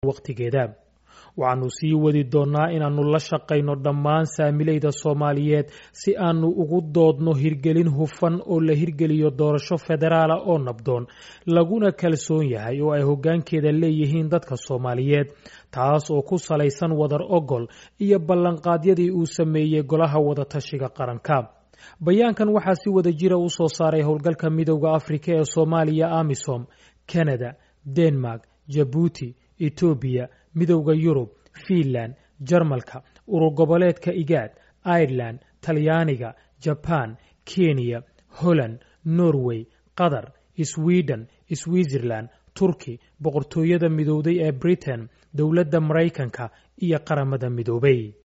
wakhtigeeda waxaannu sii wadi doonnaa inaannu la shaqayno dhammaan saamilayda soomaaliyeed si aannu ugu doodno hirgelin hufan oo la hirgeliyo doorasho federaala oo nabdoon laguna kalsoon yahay oo ay hoggaankeeda leeyihiin dadka soomaaliyeed taas oo ku salaysan wadar ogol iyo ballanqaadyadii uu sameeyey golaha wadatashiga qaranka bayaankan waxaa si wada jira u soo saaray howlgalka midowda afrika ee soomaaliya amisom kanada denmark jabuuti etoobiya midowda yurub fiinland jarmalka urur goboleedka igaad ireland talyaaniga jabaan kenya holland norway qatar sweden switzerland turki boqortooyada midowday ee britain dowladda maraykanka iyo qaramada midoobay